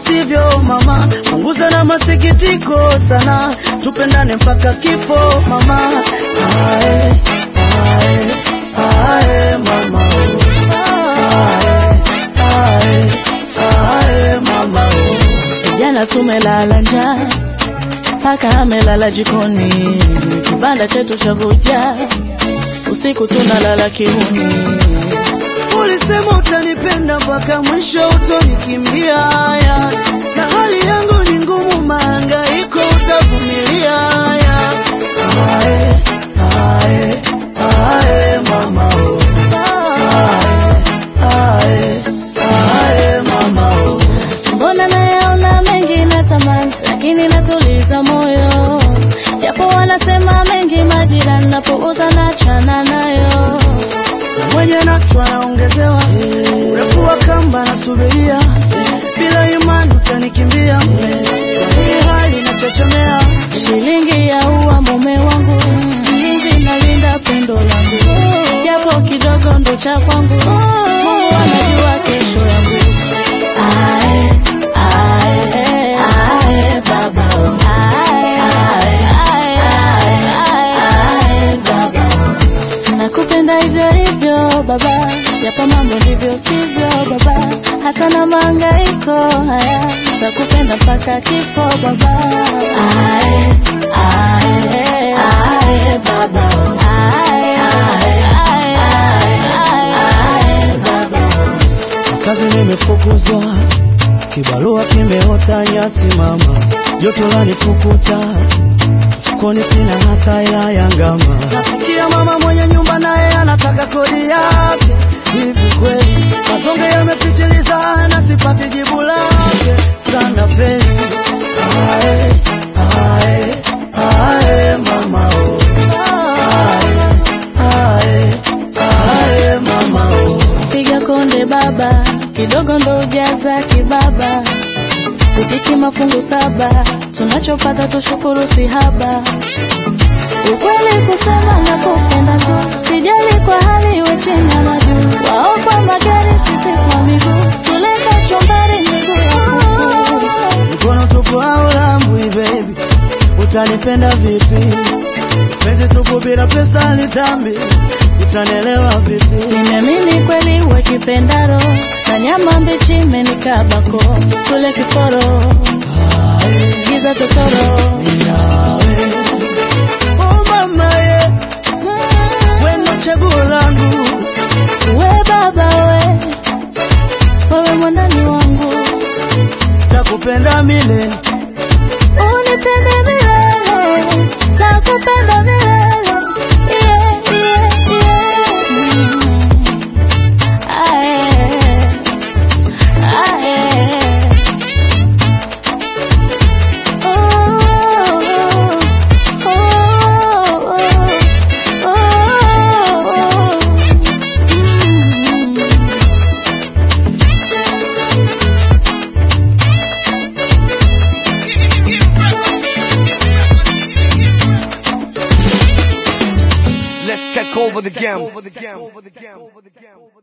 sivyo mama, punguza na masikitiko sana, tupendane mpaka kifo mama. Ae, ae, ae, mama oh. Ae, ae, ae, mama oh. Jana tumelala njaa, paka amelala jikoni, kibanda chetu cha vuja, usiku tunalala kiuni. Ulisema utanipenda mpaka mwisho, utonikimbia haya, na hali yangu ni ngumu, mahangaiko utavumilia haya. Ae, ae, ae, mama oh. Ae, ae, ae, mama oh. Mbona nayaona mengi natamani, lakini natuliza moyo, japo wanasema mengi majirani, napouza na chana nayo. mwenye nacho anaongezewa urefu wa kamba nasubiria, bila imani utanikimbia, kwa hii hali nachechemea. Shilingi ya ua mume wangu, mlinzi nalinda pendo langu, japo kidogo ndo cha kwangu. Mungu anajua kesho yangu. Ae, ae, ae, baba oh. Ae, ae, ae, ae, ae, baba oh. Nakupenda hivyo hivyo baba, japo mambo ndivyo sivyo baba, hata na mahangaiko haya, takupenda mpaka kifo baba. Ae, ae, ae, baba. Ae, ae, ae, ae, ae, baba. Kazi nimefukuzwa, kibarua kimeota nyasi mama, joto lanifukuta, mfukoni sina hata hela ya ngama. Nasikia mama mwenye nyumba naye anataka kodi yake, hivi kweli mazonge yamepitiliza na sipati jibu lake, sana feli. Ae, ae, ae, mama oh. Ae, ae, ae, mama oh. Piga konde baba, kidogo ndo ujaza kibaba, kupiki mafungu saba, tunachopata tushukuru si haba. Ukweli kusema na kupenda tu, sijali kwa hali iwe chini ama juu, wao kwa magari sisi kwa miguu, tuleka chumbari miguu ya kuku. mkono tupu au lambwi baby, utanipenda vipi? Penzi tupu bila pesa ni dhambi, utanelewa vipi? Nimeamini kweli uwe kipendaro, na nyama mbichi imenikabako, tule kiporo, Ae, giza totoro. ninawe. Oh mama ye, wewe ndo chaguo langu, We baba we, wewe mwandani wangu, takupenda milele. unipende milele, takupenda milele. Yeah, yeah, yeah. Mm. Ae, ae. Oh, oh, oh, oh, mm. Let's take over the game.